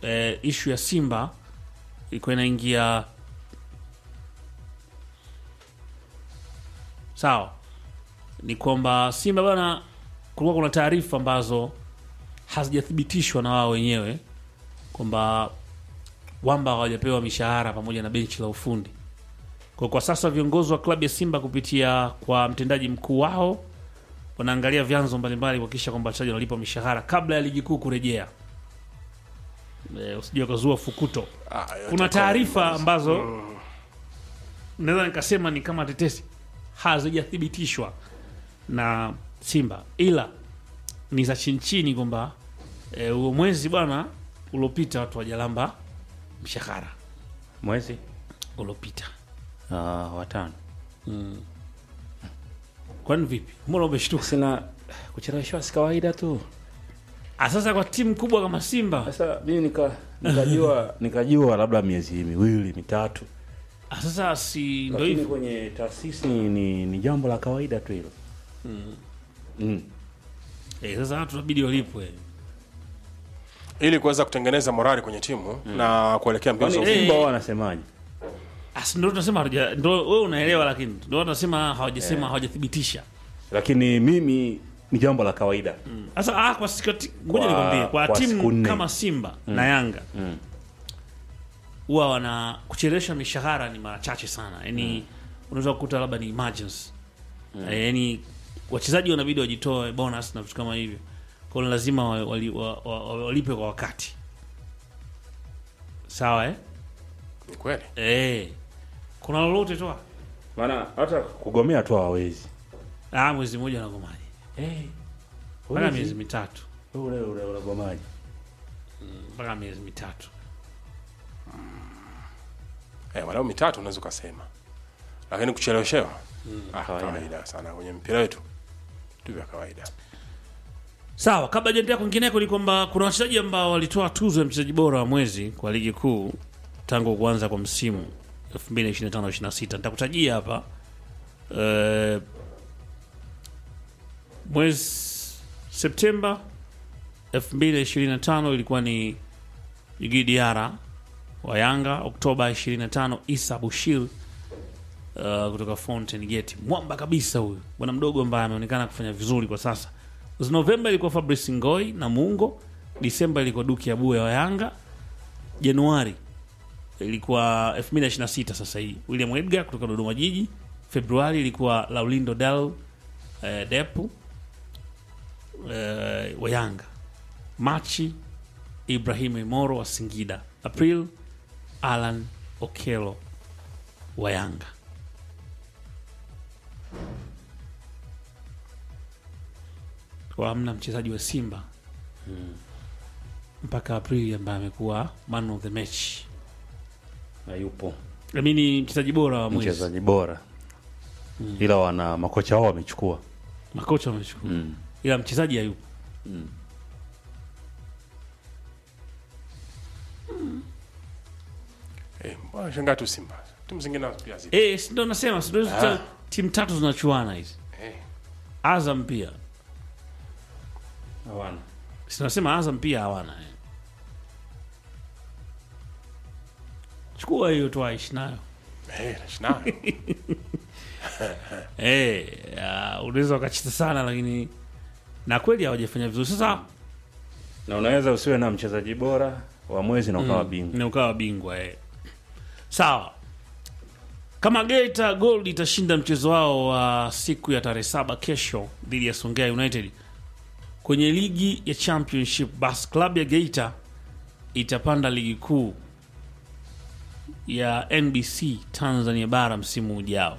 eh, ishu ya Simba ilikuwa inaingia sawa, ni kwamba Simba bana, kulikuwa kuna taarifa ambazo hazijathibitishwa na wao wenyewe kwamba wamba hawajapewa mishahara pamoja na benchi la ufundi. Kwa, kwa sasa viongozi wa klabu ya Simba kupitia kwa mtendaji mkuu wao wanaangalia vyanzo mbalimbali kuhakikisha kwamba wachezaji wanalipwa mishahara kabla ya ligi kuu kurejea. E, usije ukazua fukuto. Ah, yote Kuna kwa- taarifa ambazo naweza nikasema ni kama tetesi hazijathibitishwa na Simba, ila ni za chini chini kwamba eh, huo mwezi bwana uliopita watu wajalamba mshahara mwezi uliopita. uh, watano Kwani vipi? Mbona umeshtuka? sina kucheleweshwa si kawaida tu Ah, Sasa kwa timu kubwa kama Simba, sasa mimi nika nikajua nikajua labda miezi miwili mitatu ah, sasa si ndio lakini hivyo. kwenye taasisi ni, ni, ni jambo la kawaida tu hilo mm. Eh, sasa watu inabidi walipwe. ili kuweza kutengeneza morali kwenye timu na kuelekea mbio za Kwani Eh. Simba wao wanasemaje Asi ndio tunasema hatuja ndio wewe unaelewa, lakini ndio tunasema hawajasema hawajathibitisha. lakini mimi ni jambo la kawaida Sasa ah, kwa siku ngoja Kwa- nikwambie kwa, kwa siku timu nne. kama Simba na Yanga huwa wana kuchelewesha mishahara ni mara chache sana, yaani unaweza kukuta labda ni emergency Eh, yaani wachezaji wanabidi wajitoe bonus na vitu kama hivyo, kwa hiyo lazima wa- wali- wa- wa- wa- walipe kwa wakati, sawa eh? ni kweli Eh, kuna lolote toa maana hata kugomea tu hawawezi ah, mwezi mmoja nagomaji hey, mpaka miezi mitatu ule ule unagomaji mpaka miezi mitatu eh, walau mitatu unaweza ukasema lakini kucheleweshewa ah, kawaida. kawaida sana kwenye mpira wetu tu vya kawaida Sawa, kabla jaendelea kwingineko ni kwamba kuna wachezaji ambao walitoa tuzo ya mchezaji bora wa mwezi kwa ligi kuu tangu kuanza kwa msimu 2025-26. Nitakutajia hapa eh, mwezi Septemba 2025 ilikuwa ni Djigui Diarra wa Yanga, Oktoba 25 Isa Bushir uh, kutoka Fountain Gate, mwamba kabisa huyu bwana mdogo ambaye ameonekana kufanya vizuri kwa sasa. Mwezi Novemba ilikuwa Fabrice Ngoi na Mungo, Disemba ilikuwa Duki Abuya wa Yanga, Januari ilikuwa 2026 sasa hii William Edgar kutoka Dodoma Jiji, Februari ilikuwa Laulindo Del eh, Depu eh, wa Yanga, Machi Ibrahim Imoro wa Singida, April Alan Okelo wa Yanga. Kwa hamna mchezaji wa Simba mpaka Aprili ambaye amekuwa man of the match, na yupo amini mchezaji bora wa mwezi. mchezaji bora ila wana makocha wao wamechukua Makocha wamechukua mm. ila mchezaji hayupo. eh, mbona shangaa tu Simba timu zingine pia zipo Eh, si ndo nasema, si ndo Ah. timu tatu zinachuana hizi. eh, Azam pia hawana sinasema Azam pia hawana eh. Chukua hiyo tu aishi nayo eh, naishi nayo. eh, ya, unaweza ukachita sana, lakini na kweli hawajafanya vizuri. Sasa na unaweza usiwe na mchezaji bora wa mwezi na ukawa bingwa na ukawa bingwa eh. Sawa, kama Geita Gold itashinda mchezo wao wa siku ya tarehe saba kesho dhidi ya Songea United kwenye ligi ya Championship, basi klabu ya Geita itapanda ligi kuu ya NBC Tanzania bara msimu ujao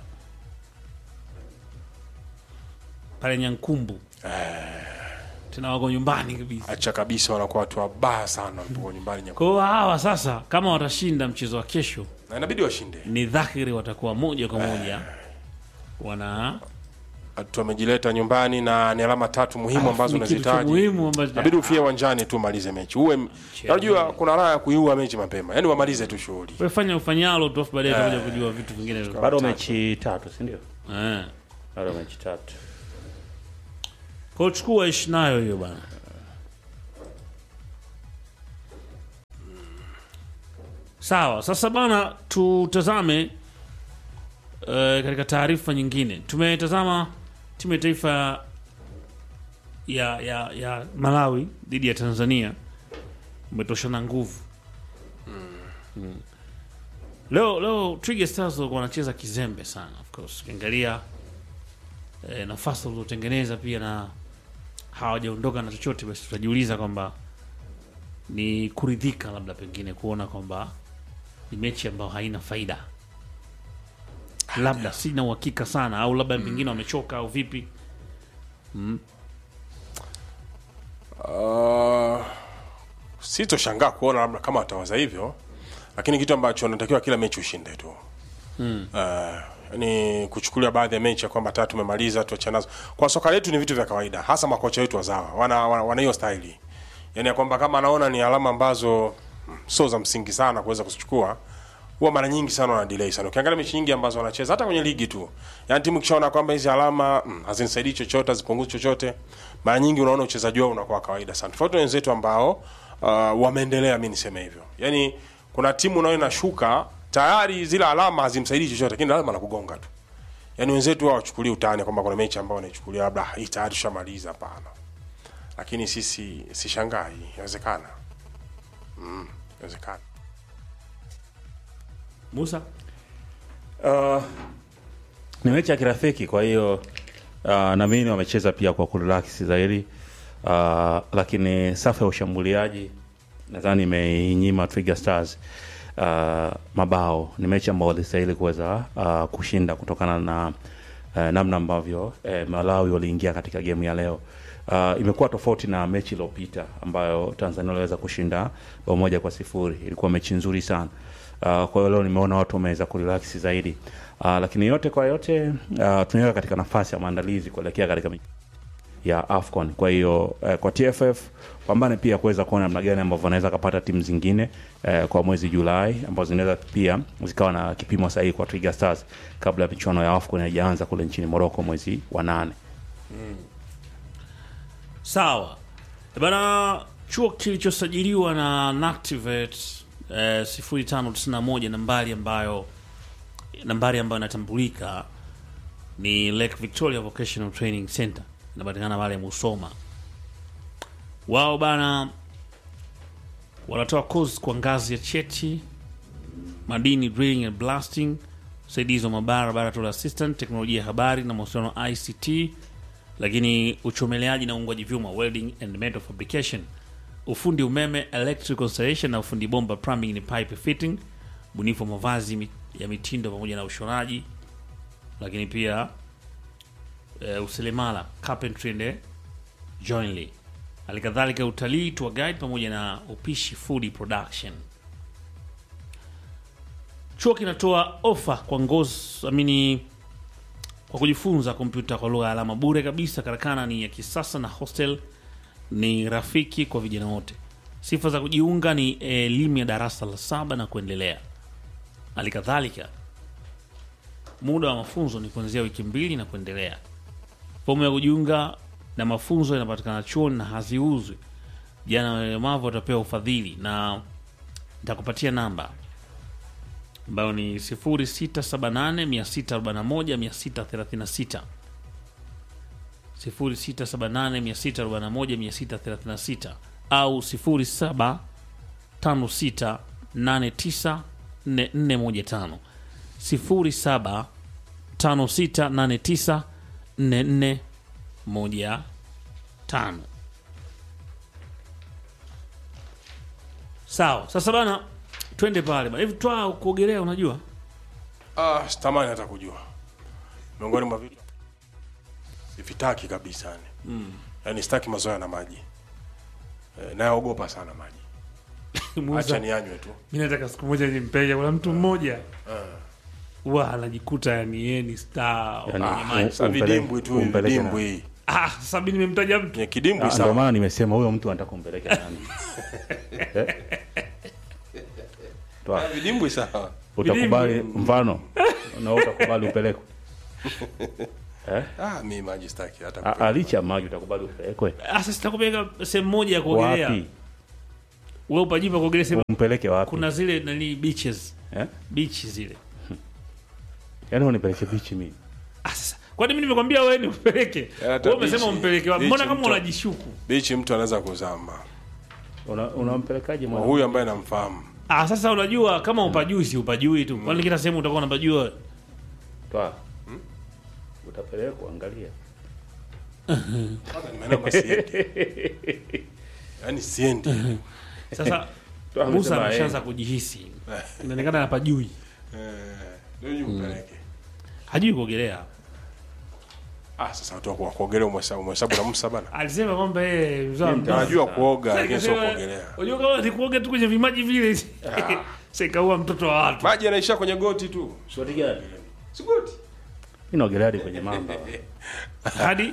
pale Nyankumbu. Tena wako nyumbani kabisa. acha kabisa wanakuwa watu wabaya sana wanapokuwa nyumbani nyaku- Kwa hiyo hawa sasa, kama watashinda mchezo wa kesho, na inabidi washinde ni dhahiri watakuwa moja kwa moja wana watu wamejileta nyumbani na ni alama tatu muhimu ambazo ni kitu cha unazihitaji muhimu ambacho inabidi ufie uwanjani tu umalize mechi uwe unajua kuna raha ya kuiua mechi mapema yani wamalize tu shughuli Wewe fanya ufanyalo tu, afu baadaye utakuja kujua vitu vingine. bado mechi tatu si ndio Eh. bado mechi tatu Kwa hiyo chukua ishi nayo hiyo bana. Sawa, sasa bana, tutazame uh, katika taarifa nyingine. Tumetazama timu ya taifa ya, ya, ya Malawi dhidi ya Tanzania umetoshana nguvu mm. Leo leo Twiga Stars walikuwa wanacheza kizembe sana, of course ukiangalia eh, nafasi walizotengeneza pia na hawajaondoka na chochote, basi tutajiuliza kwamba ni kuridhika labda pengine kuona kwamba ni mechi ambayo haina faida, labda sina uhakika sana, au labda pengine wamechoka au vipi. Uh, sitoshangaa kuona labda kama watawaza hivyo, lakini kitu ambacho natakiwa kila mechi ushinde tu mm. Uh, yani kuchukulia baadhi ya mechi ya kwamba tatu tumemaliza tuacha nazo. Kwa soka letu ni vitu vya kawaida, hasa makocha wetu wazawa wana wana, wana hiyo staili, yani ya kwamba kama anaona ni alama ambazo mm, sio za msingi sana kuweza kuzichukua huwa mara nyingi sana wana delay sana. Ukiangalia mechi nyingi ambazo wanacheza hata kwenye ligi tu, yani timu kishaona kwamba hizi alama mm, hazinisaidii chochote, hazipunguzi chochote, mara nyingi unaona uchezaji wao unakuwa kawaida sana, tofauti na wenzetu ambao uh, wameendelea. Mimi niseme hivyo, yani kuna timu unayo inashuka tayari, zile alama hazimsaidii chochote, lakini alama na kugonga tu. Yani wenzetu wao wachukulie utani kwamba kuna mechi ambao wanaichukulia labda hii tayari tushamaliza. Hapana, lakini sisi sishangai, inawezekana, mm, inawezekana. Musa Uh, ni mechi ya kirafiki, kwa hiyo uh, naamini wamecheza pia kwa kurelax zaidi uh, lakini safu ya ushambuliaji nadhani imeinyima Twiga Stars uh, mabao. Ni mechi ambayo walistahili kuweza uh, kushinda kutokana na uh, namna ambavyo uh, Malawi waliingia katika gemu ya leo. Uh, imekuwa tofauti na mechi iliyopita ambayo Tanzania waliweza kushinda bao moja kwa sifuri. Ilikuwa mechi nzuri sana. Uh, kwa hiyo leo nimeona watu wameweza kurelax zaidi. Uh, lakini yote kwa yote uh, tunaweka katika nafasi ya maandalizi kuelekea katika mechi ya AFCON. Kwa hiyo uh, kwa TFF pambane pia kuweza kuona namna gani ambavyo wanaweza kupata timu zingine uh, kwa mwezi Julai ambazo zinaweza pia zikawa na kipimo sahihi kwa Twiga Stars kabla ya michuano ya AFCON haijaanza kule nchini Morocco mwezi wa nane. Sawa bana, chuo kilichosajiliwa na Nactivate eh, 0591 nambari ambayo nambari ambayo inatambulika ni Lake Victoria Vocational Training Center, inapatikana pale Musoma. Wao bana wanatoa course kwa ngazi ya cheti, madini, drilling and blasting, usaidizi wa mabara, laboratory assistant, teknolojia ya habari na mawasiliano ICT, lakini uchomeleaji na uungwaji vyuma welding and metal fabrication, ufundi umeme electrical installation na ufundi bomba plumbing ni pipe fitting, bunifu wa mavazi mi- ya mitindo pamoja na ushonaji, lakini pia uh, useremala carpentry and joinery, halikadhalika utalii tour guide pamoja na upishi food production. Chuo kinatoa ofa kwa ngozi amini kwa kujifunza kompyuta kwa lugha ya alama bure kabisa. Karakana ni ya kisasa na hostel ni rafiki kwa vijana wote. Sifa za kujiunga ni elimu ya darasa la saba na kuendelea. Hali kadhalika muda wa mafunzo ni kuanzia wiki mbili na kuendelea. Fomu ya kujiunga na mafunzo yanapatikana chuoni na haziuzwi. Jana walemavu watapewa ufadhili na nitakupatia namba ambayo ni 0678 641 636 0678 641 636 au 0756 89 4415 0756 89 4415. Sawa, sasa bana, twende pale bana. Hivi twaa kuogelea, unajua Ah, sitamani hata kujua. Miongoni mwa vitu sivitaki kabisa yani. Mm. Yaani sitaki mazoea na maji. E, naogopa sana maji. Acha nianywe tu. mi nataka siku moja nimpeja. Kuna mtu mmoja wa anajikuta yani yeye ni star Yani, kwenye u- maji. Sasa umpeleke- vidimbwi tu, umpeleke na- vidimbwi. Ah, sasa mi nimemtaja mtu Kwenye kidimbwi Ah, Ndio sawa. maana nimesema huyo mtu anataka kumpeleka nani? Eh? Toa. Vidimbwi sawa. Utakubali mfano na wewe utakubali upelekwe. Ah, mimi maji sitaki hata Ah, kupenda. ah, licha ya maji utakubali upelekwe. Ah, sasa sitakupeleka sehemu moja ya kuogelea Wapi? wewe upajui pa kuogelea sema umpeleke wapi kuna zile nani beaches eh? beach zile yaani unipeleke bichi mimi ah sasa kwani mimi nimekwambia wewe ni upeleke hata wewe umesema beach- umpeleke wapi beach mbona kama mtu- unajishuku bichi mtu anaweza kuzama Una- unampelekaje mwana huyu ambaye namfahamu ah sasa unajua kama upajui si upajui tu kwani kila sehemu utakuwa unapajua wewe? Toa. utapelekwa angalia Kwanza nimeenda siendi yaani siendi sasa Toa Musa amesema, ameshaanza eh. kujihisi inaonekana anapajui Eh, ndio hiyo mpeleke hajui kuogelea ah sasa watu wa kuogelea umhesabu umhesabu na Musa bana alisema kwamba yeye mzao wa mtoto. anajua kuoga Sasa lakini sio ikasema, kuogelea unajua kama ni kuoga tu kwenye vimaji vile sikaua mtoto wa watu maji yanaishia kwenye goti tu shoti gani si goti mi naogelea hadi kwenye mamba hadi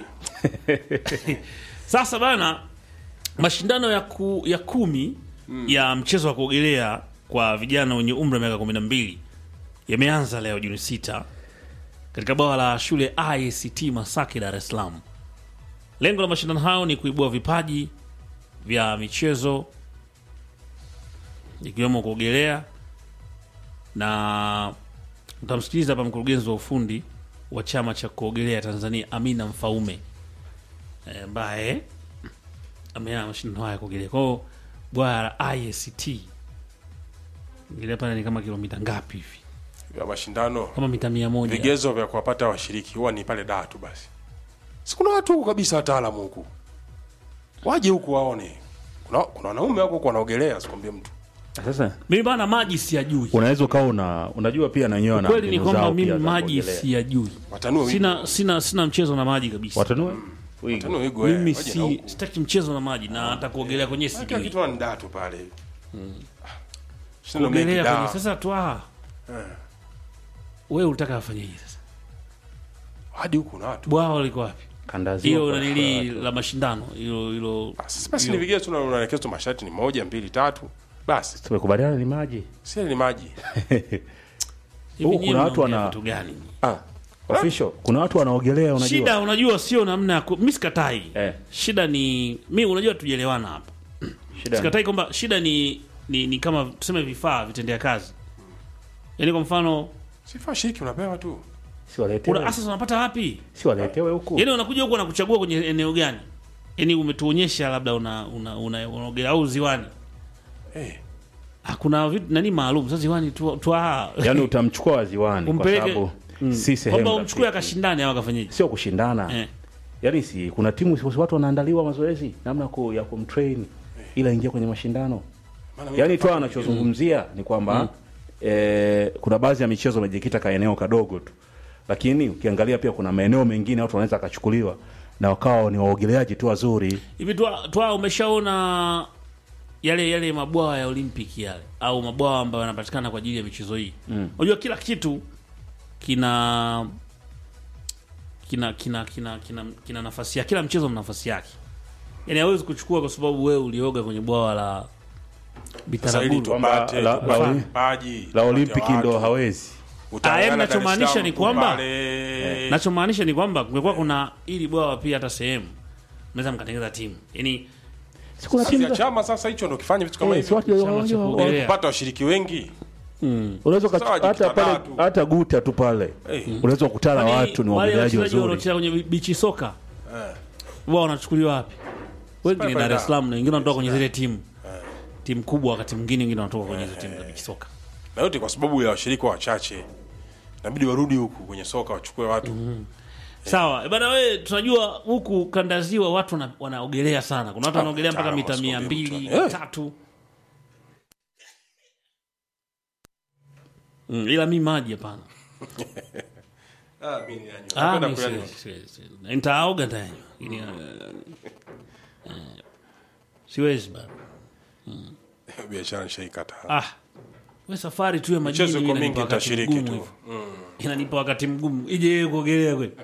sasa bana mashindano ya, ku, ya kumi ya mchezo wa kuogelea kwa vijana wenye umri wa miaka kumi na mbili yameanza leo Juni sita katika bwawa la shule ICT Masaki, Dar es Salaam. Lengo la mashindano hayo ni kuibua vipaji vya michezo ikiwemo kuogelea, na utamsikiliza hapa mkurugenzi wa ufundi wa chama cha kuogelea Tanzania Amina Mfaume eh, ambaye ameana mashindano haya ya kuogelea. Kwa hiyo bwawa la ICT ingelea pale ni kama kilomita ngapi hivi? ya mashindano Kama mita mia moja. vigezo vya kuwapata washiriki huwa ni pale daa tu basi si kuna watu huku kabisa wataalamu huku waje huku waone kuna, kuna wanaume wako huku wanaogelea sikwambie mtu sasa Mimi bana maji siyajui. unaweza ukawa una unajua pia na wenyewe wana Kweli ni mbinu kwamba zao mimi pia za maji kuogelea. siyajui. watanue wigo Sina sina sina mchezo na maji kabisa. watanue Wigo. watanue wigo eh, Mimi waje na si huku. sitaki mchezo na maji na hata kuogelea kwenye kila sijui. kitu ni daa tu pale Ah, shindano mengi Kuogelea daa. kwenye sasa twa. Wewe unataka afanye hii sasa. hadi huku na watu Bwawa liko wapi? Kandazia Hiyo kwa- nanili la mashindano hilo hilo Ah, sasa basi ni vigezo tu unaelekeza tu masharti ni moja mbili tatu basi tumekubaliana ni maji si ni maji hivi Huku nyinyi kuna watu mnaongea wana- vitu gani? ah, official kuna watu wanaogelea unajua Shida unajua sio namna ya ku- mimi sikatai. Eh. Shida ni mimi unajua tujielewana hapa. shida ni- Sikatai kwamba shida ni, ni ni kama tuseme vifaa vitendea kazi. Yaani kwa mfano sifa shiriki unapewa tu si waletewe una asas unapata wapi? si waletewe huku Yaani unakuja huku wanakuchagua kwenye eneo gani? Yaani umetuonyesha labda una una una unaogelea au ziwani. eh Hakuna vitu nani maalum. Sasa ziwani tu tu ah. yaani utamchukua waziwani kwa Umpeleke- sababu Mm. si sehemu Kwamba umchukue rafiki. akashindane au akafanyaje? sio kushindana Eh. yaani si kuna timu si watu wanaandaliwa mazoezi namna ku, ya kumtrain ila ingia kwenye mashindano maana mimi yaani tu anachozungumzia ni kwamba eh, kuna baadhi ya michezo imejikita ka eneo kadogo tu lakini ukiangalia pia kuna maeneo mengine watu wanaweza akachukuliwa na wakawa ni waogeleaji tu wazuri Hivi twa, twa umeshaona yale yale mabwawa ya Olympic yale au mabwawa ambayo yanapatikana kwa ajili ya michezo hii. Unajua kila kitu kina kina kina kina kina, kina nafasi yake. Kila mchezo una nafasi yake. Yaani hawezi kuchukua kwa sababu wewe ulioga kwenye bwawa la sasa ili Bitaraguru. tupate la- tupate la- vipaji, la tupate olimpiki ndo watu. hawezi Utaungana Ah, yaani Dar es nachomaanisha Salaam ni tu kwamba- pale. Nachomaanisha ni kwamba kungekuwa kuna ili bwawa pia hata sehemu mnaweza mkatengeneza timu. Yaani si kuna Sasa timu za- chama sasa hicho ndo kifanye vitu kama eh, si hivyo watu Chama cha wa- wa- kuogelea. kupata washiriki wengi unaweza Sasa ukachu- hata wajikita pale tu. hata guta tu pale Eh. unaweza kukutana na Kwani watu ni wale waogeleaji wachezaji wazuri wanaocheza kwenye bichi soka Eh. wao wanachukuliwa wapi? Wengi Pale ni pale Dar es da. Salaam na wengine wanatoka kwenye zile timu timu kubwa, wakati mwingine wengine wanatoka kwenye hizo timu za bichi soka. na yote kwa sababu ya washiriki wachache inabidi warudi huku kwenye soka wachukue watu Sawa eh, bana, wewe tunajua huku kanda ziwa watu wana- wanaogelea sana. Kuna watu wanaogelea mpaka mtaalamu, mita mia asikwambie mbili mtu. Eh. tatu. Mm, ila mi maji hapana. ah, mimi ni nani? Ah, Napenda mi kuyanywa. siwezi, siwezi, siwezi. Na nitaoga ndani. Ili, eh, eh, Siwezi bana. biashara nishaikata Ah. We safari tu ya majini michezo iko inanipa mingi wakati nitashiriki mgumu tu hivi. Inanipa wakati mgumu. Ije yeye kuogelea kweli.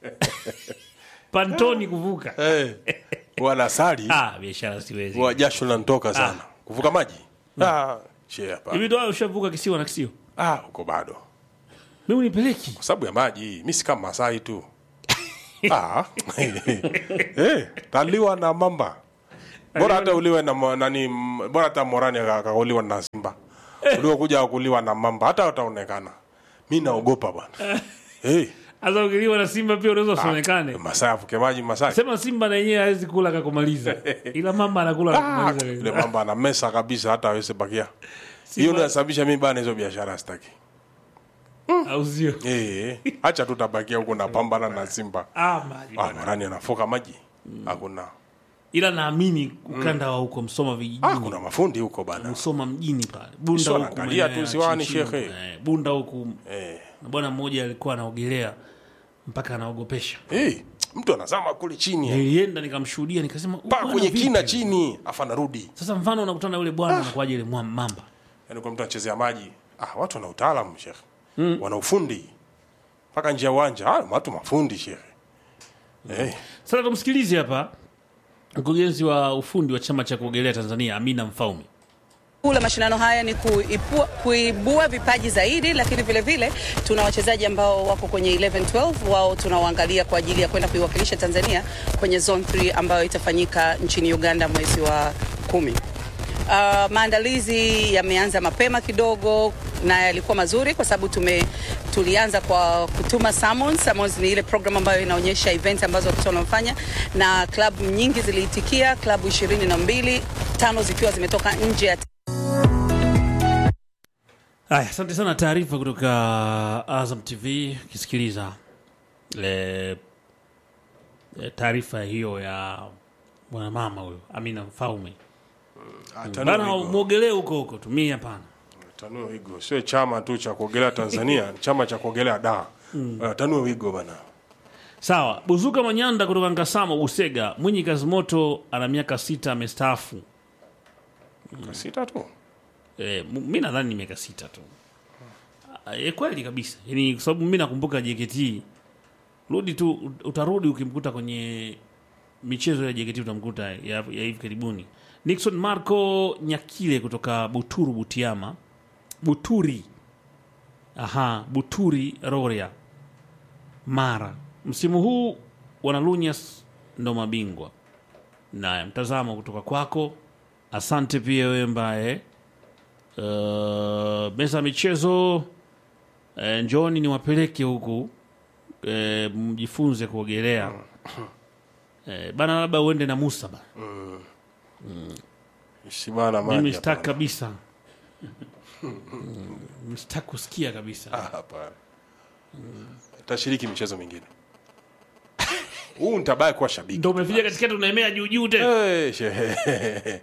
Pantoni kuvuka. Eh, wanasali Ah, biashara siwezi. wa jasho linanitoka sana kuvuka maji ah, che hapa Hivi ndo ushavuka kisiwa na kisio? ah, huko bado Mimi unipeleki. kwa sababu ya maji mi si kama Masai tu ah. eh, taliwa na mamba bora hata uliwe na mo- nani m- bora hata morani aka- akauliwa na simba uliokuja kuliwa na mamba hata utaonekana mi naogopa bwana hey, Sasa ukiliwa na Simba pia unaweza usionekane. masaa avuke maji masaa Sema Simba na yenyewe hawezi kula kakumaliza, ila mama anakula Ah, kakumaliza. yule mamba ana mesa kabisa hata aweze bakia hiyo ndio inasababisha mi bana hizo biashara sitaki au sio? Eh, acha tu tabakia huko napambana na simba Ah, maji ah, bwana. morani anafoka maji hakuna ila naamini ukanda wa huko Msoma ah, vijijini, kuna mafundi huko bana Msoma mjini pale, Bunda Sio huku naangalia maeneo tu ya ziwani, chini chini shekhe. huku, eh, Bunda huku eh. na bwana mmoja alikuwa anaogelea mpaka anaogopesha. hey, mtu anazama kule chini Nilienda nikamshuhudia nikasema, "Huyu mpaka bwana kwenye vipi?" kina chini afa narudi Sasa mfano unakutana na yule bwana anakuaje ile mwa- mamba yani kwa mtu anachezea maji ah, watu wana utaalamu shekhe mm. wana ufundi mpaka nje ya uwanja ah, watu mafundi shekhe eh, Sasa tumsikilize hapa mkurugenzi wa ufundi wa chama cha kuogelea Tanzania Amina Mfaume. Kuu la mashindano haya ni kuipua, kuibua vipaji zaidi, lakini vile vile tuna wachezaji ambao wako kwenye 11 12 wao tunawaangalia kwa ajili ya kwenda kuiwakilisha Tanzania kwenye zone 3 ambayo itafanyika nchini Uganda mwezi wa kumi. Uh, maandalizi yameanza mapema kidogo na yalikuwa mazuri kwa sababu tume tulianza kwa kutuma summons. Summons ni ile program ambayo inaonyesha events ambazo watoto wanafanya, na klabu nyingi ziliitikia, klabu ishirini na mbili, tano zikiwa zimetoka nje ya Aya, asante sana. Taarifa kutoka Azam TV. Ukisikiliza e, e, taarifa hiyo ya mwanamama huyo Amina Mfaume ah, tanua bana, wigo. mwogelee huko huko, tumia hapana. tanua wigo sio chama tu cha kuogelea Tanzania ni chama cha kuogelea da mm. tanua wigo bana Sawa, Buzuka Manyanda kutoka Nkasamo Busega. Mwinyi Kazimoto ana miaka sita, amestaafu. kasita tu E, mi nadhani ni miaka sita tu. E, kweli kabisa, yani kwa sababu mi nakumbuka JKT, rudi tu, utarudi ukimkuta kwenye michezo ya JKT utamkuta ya, ya hivi karibuni. Nixon Marco Nyakile kutoka Buturu Butiama, Buturi, aha, Buturi Roria, Mara. Msimu huu wanalunyas ndo mabingwa. Naye mtazamo kutoka kwako, asante pia wewe mbaye Uh, meza ya michezo uh, njoni niwapeleke huku uh, mjifunze kuogelea uh, bana, labda uende na Musa bana. shibana Mimi maji sitaki hapana. kabisa Mm, sitaki kusikia kabisa. Ah, hapana tashiriki michezo mingine huu nitabaya kuwa shabiki Ndo umefika katikati unaemea juu juu tena. Eh, shehe.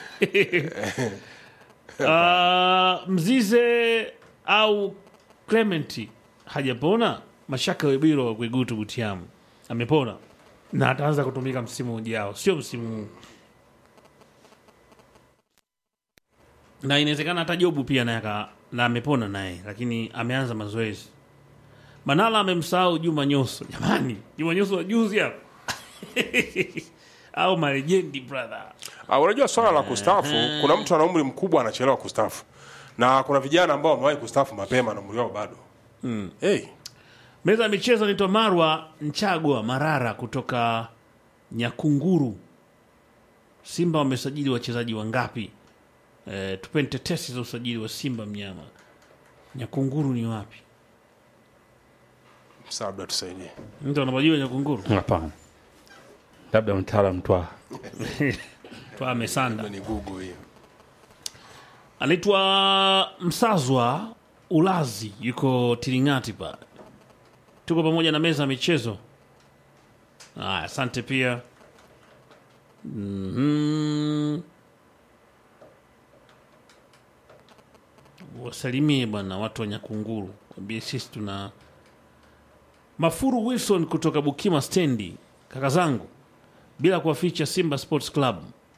Uh, Mzize au Clement hajapona. Mashaka Webiro wa Kwegutu Butiamu amepona na ataanza kutumika msimu ujao, sio msimu huu, na inawezekana hata Jobu pia naye aka- na amepona naye, lakini ameanza mazoezi. Manala amemsahau Juma Nyoso. Jamani, Juma Nyoso wa juzi hapo au marejendi brother Ah, unajua swala la kustaafu kuna mtu ana umri mkubwa anachelewa kustaafu na kuna vijana ambao wamewahi kustaafu mapema na umri wao bado mm. hey, Meza ya michezo naitwa Marwa Nchagwa Marara kutoka Nyakunguru. Simba wamesajili wachezaji wangapi? E, tupeni tetesi za usajili wa Simba mnyama. Nyakunguru ni wapi? Sasa labda tusaidie Mtu anapojua Nyakunguru Hapana, labda mtaalam twa twa mesanda. ni google hiyo Anaitwa Msazwa Ulazi, yuko Tiringati pale. Tuko pamoja na meza ya michezo. Aya, asante pia. Mhm. Wasalimie bwana watu wa Nyakunguru, wambie sisi tuna Mafuru Wilson kutoka Bukima stendi, kaka zangu, bila kuwaficha Simba Sports Club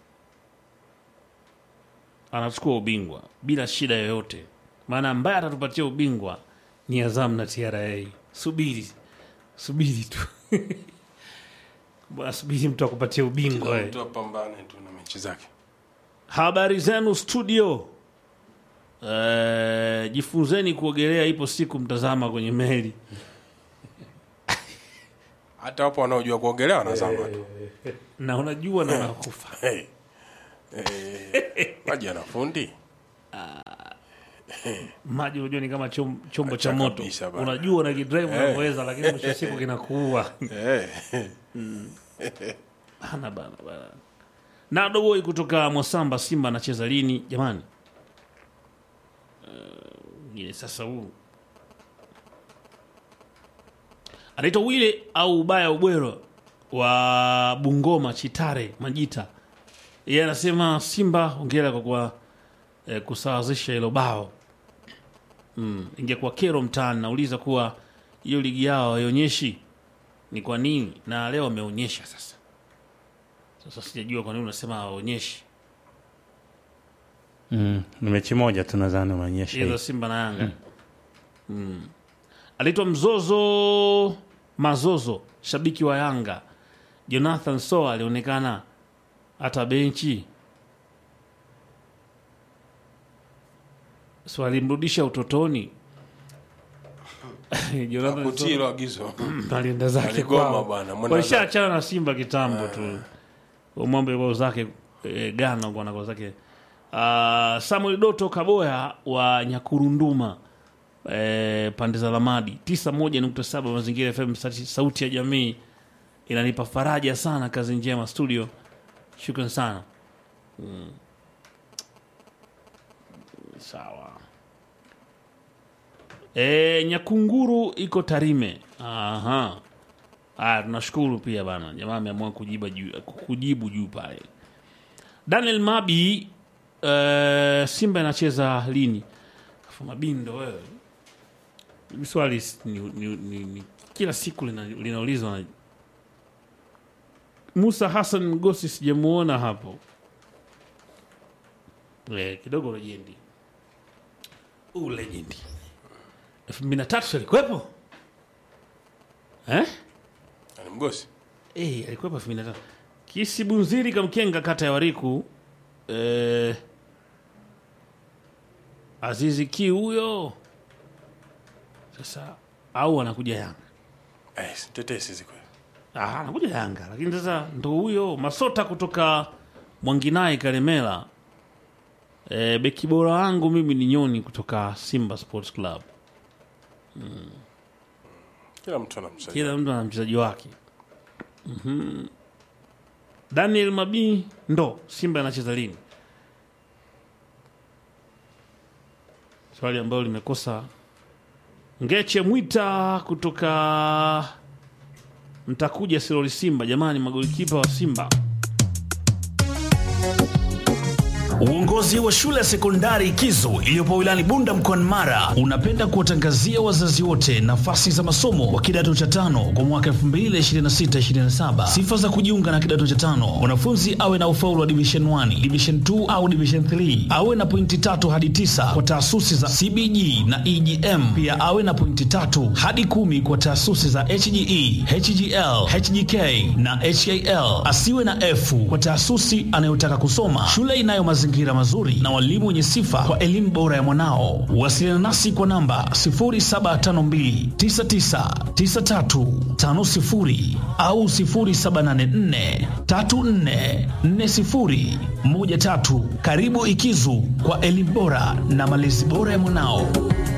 anachukua ubingwa bila shida yoyote, maana ambaye atatupatia ubingwa ni Azam na TRA. Subiri subiri tu bwana, subiri mtu akupatia ubingwa eh. mtu apambane tu na mechi zake Habari zenu studio. Eh, jifunzeni kuogelea, ipo siku mtazama kwenye meli. hata wapo wanaojua kuogelea wanazama tu na unajua na unakufa. hey. Eh, maji yana fundi maji unajua ni kama chom, chombo cha Acha moto kabisa bana. unajua na kidrive unavyoweza lakini mwisho wa siku kinakuua Eh, Bana, bana, bana. na doboi kutoka mwasamba simba anacheza lini jamani uh, ile sasa huu anaitwa wile au ubaya ubwero wa bungoma chitare majita yeye anasema simba ongera kwa kuwa eh, kusawazisha hilo bao mm. ingekuwa kero mtaani nauliza kuwa hiyo ligi yao haionyeshi ni kwa nini na leo ameonyesha sasa sasa sijajua kwa nini unasema hawaonyeshi mm. ni mechi moja tu nadhani umeonyesha hizo hii. simba na yanga mm. aliitwa mzozo mazozo shabiki wa yanga jonathan soa alionekana hata benchi so alimrudisha utotoni jonathan kutii Soa- hilo agizo alienda zake Aligoma kwao bwana, mwenda walishaachana na simba kitambo tu umwambe kwao zake e, gana bwana kwao zake uh, samuel doto kaboya wa nyakurunduma e, pande za lamadi 91.7 mazingira fm sauti- sauti ya jamii inanipa faraja sana kazi njema studio shukran sana mm. sawa e, nyakunguru iko tarime aha Aya, tunashukuru pia bana, jamaa ameamua kujiba juu, kujibu juu pale. Daniel Mabi, uh, Simba inacheza lini? Afu Mabindo wewe, Hili swali s- ni, ni, ni, ni, kila siku lina- linaulizwa na Musa Hassan Mgosi, sijamuona hapo eh, kidogo lejendi huu lejendi elfu mbili na tatu alikuwepo eh? ni mgosi Eh, alikuwa elfu mbili na tano. Kisibunziri Kamkenga, kata ya Wariku. Eh, Azizi Ki huyo sasa, au anakuja Yanga? eh, tetesi ziko Ah, anakuja Yanga, lakini sasa ndo huyo Masota kutoka Mwanginai Kalemela. Eh, beki bora wangu mimi ni Nyoni kutoka Simba Sports Club. kila mtu ana mchezaji kila mtu ana mchezaji wake Mhm. daniel mabii ndo simba anacheza lini swali ambalo limekosa ngeche mwita kutoka mtakuja siloli simba jamani magolikipa wa simba Uongozi wa shule ya sekondari Kizo iliyopo wilayani Bunda mkoani Mara unapenda kuwatangazia wazazi wote nafasi za masomo wa kidato cha tano kwa mwaka 2026-2027. Sifa za kujiunga na kidato cha tano: mwanafunzi awe na ufaulu wa division 1, division 2 au division 3, awe na pointi tatu hadi tisa kwa taasisi za CBG na EGM, pia awe na pointi tatu hadi kumi kwa taasisi za HGE, HGL, HGK na HAL. Asiwe na F kwa taasisi anayotaka kusoma. Shule inayo mazingira mazuri na walimu wenye sifa kwa elimu bora ya mwanao. Wasiliana nasi kwa namba 0752999350 au 0784344013. Karibu Ikizu kwa elimu bora na malezi bora ya mwanao.